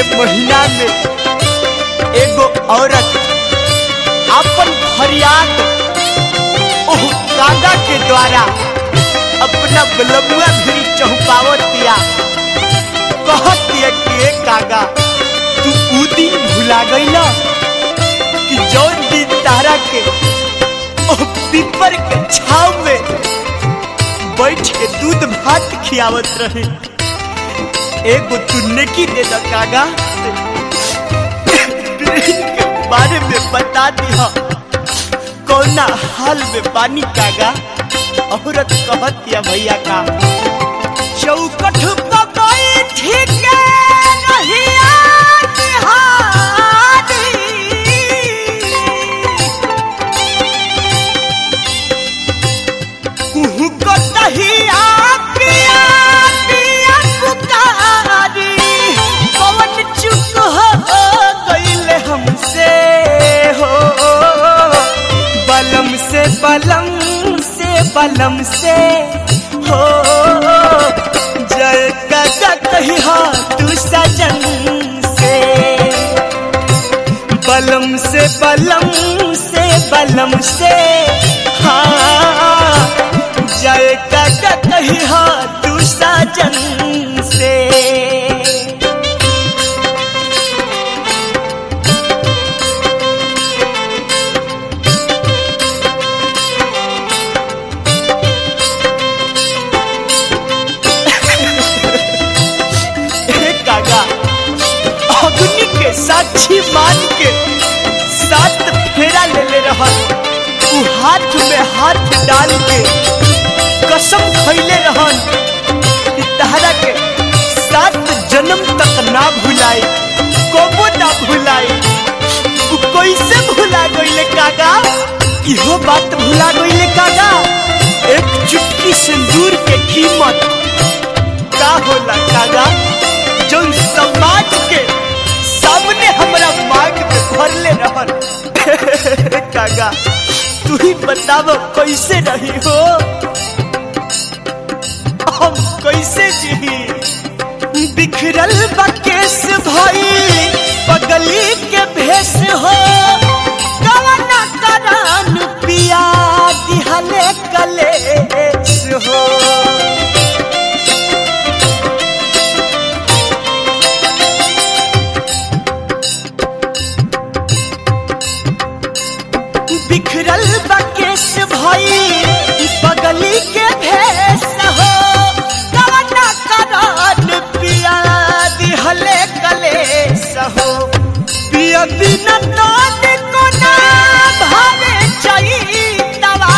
के महीना में एगो औरत अपन फरियाद ओह कागा के द्वारा अपना बलबुआ भी चौपावतिया कहतिया कि ए कागा तू ऊ दिन भुला गईला कि जौन दिन तारा के ओह पीपर के छाव में बैठ के दूध भात खियावत रहे एगो तू नेकी दे द कागा के बारे में बता दिया कौना हाल में पानी कागा औरत कहतिया भैया का चौकठ पर बैठ के रहिया निहारी। कुहू को दहिया पिया पिया पुकारी कौन चुप हो गईले हमसे हो बलम से बलम से बलम से हो जय का कही हा तू सजन से बलम से बलम से बलम से हाँ जय का कही हा तू साजन से हे कागा अग्नि के साक्षी मान के सात फेरा ले ले रहल उ हाथ में हाथ डाल के कसम खैले रहन कि तहरा के सात जन्म तक ना भुलाई कबो ना भुलाई उ कैसे भुला गईले कागा इहो बात भुला गईले कागा एक चुटकी सिंदूर के कीमत का होला कागा जो समाज के सामने हमरा मांग में भरले रहन कागा तू ही बताव कैसे रही हो हम कैसे जी बिखरल बकेश भई पगली के भेष हो कवना करान पिया दिहले कलेश हो बिखरल बकेश भई बगली के भेष हो कवना करान पिया दिहले कलेश हो पिया बिना दान को ना भावे चैतवा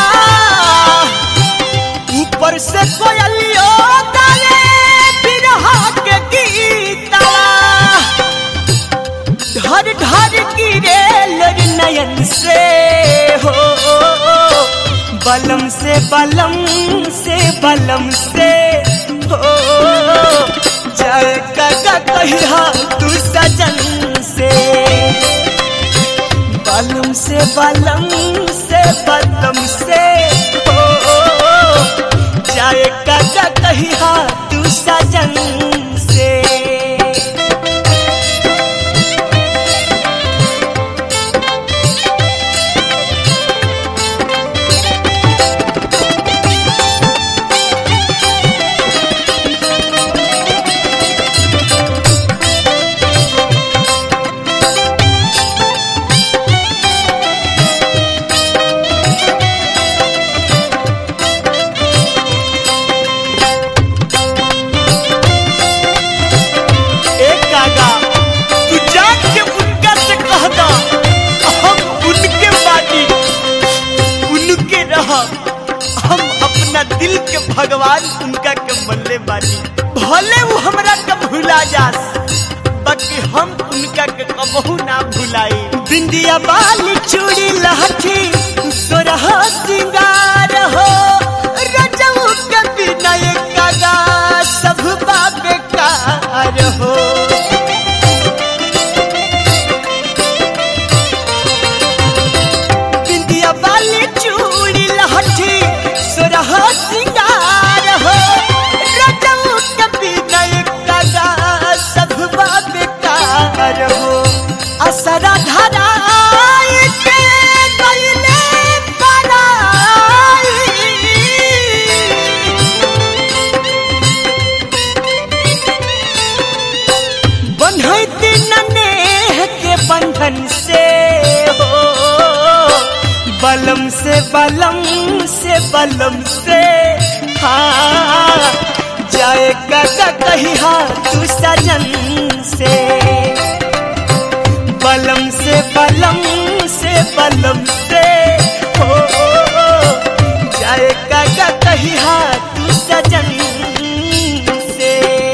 ऊपर से कोयलियो गावे बिरहा के गीतवा ढर ढर गिरे लर नयन से हो बलम से बलम से बलम से हो जय का कहिया तू सजन से बलम से बलम से बलम से हो जय का कहिया तू सजन से एक कागा तू जान के उनका से कह दा हम उनके बानी उनके रह हम अपना दिल के भगवान उनका के मल्ले बानी भले वो हमरा के भुला जास बाकी हम उनका के कबहू ना भुलाई बिंदिया बाली चूड़ी लहठी सोरह सिंगार हो रजऊ के बिना एक कागा सब बेकार हो बिंदिया बाली चूड़ी लहठी सोरह सिंगार हो रजऊ के बिना एक कागा सब बेकार से बलम से बलम से हाँ जाए काका कही हाँ तू सजन से बलम से बलम से बलम से हो जाए काका कही हाँ तू सजन से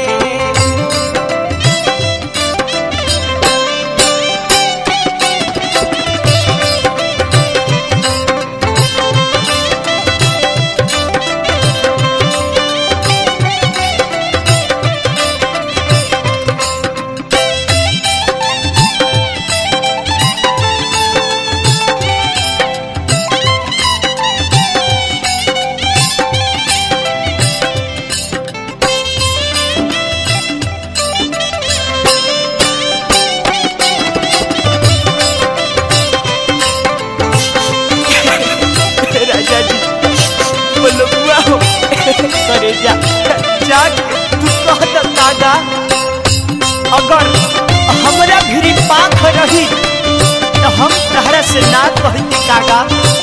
राजा जी बोलो बुआ हो करे जा जाग तू कह द दादा अगर हमरा भिरी पाख रही तो हम तहरा से ना कहते कागा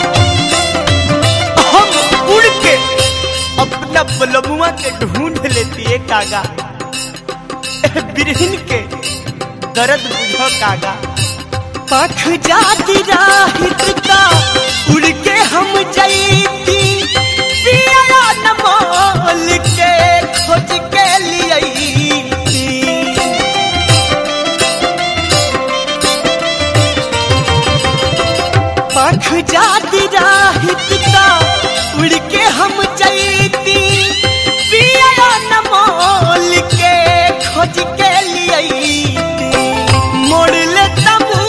हम उड़ के अपना बलमुआ के ढूंढ लेती है कागा बिरहिन के दर्द बुझो कागा पख जाती राहित का उड़ के हम जईती पिया न मोल के खोज के लियईती पख जाती राहित का उड़ के हम जईती पिया न मोल के खोज के लियईती मोड़ ले तबू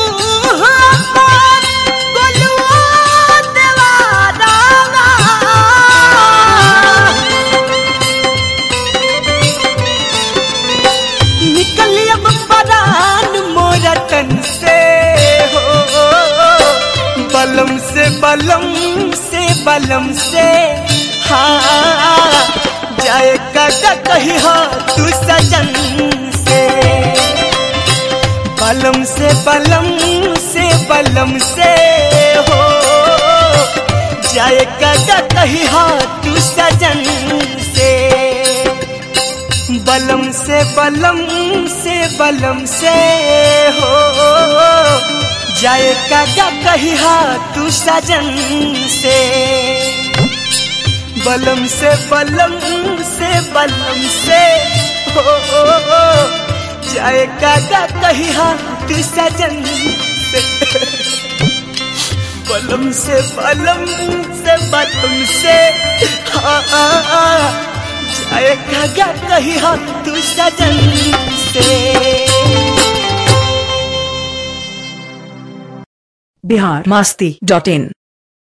निकली अब परान मोरा तन से हो बलम से बलम से बलम से हाँ जाए काका कही हो तू सजन से बलम से बलम से बलम से हो जाए काका कही हो तू सजन से बलम से बलम से बलम से हो जाए काका कही हा तू सजन से बलम से बलम से बलम से हो जाए काका कही हा तू सजन से बलम से बलम से बलम से हाँ जाए काका कही हा तू सजन से बिहार मास्ती डॉट इन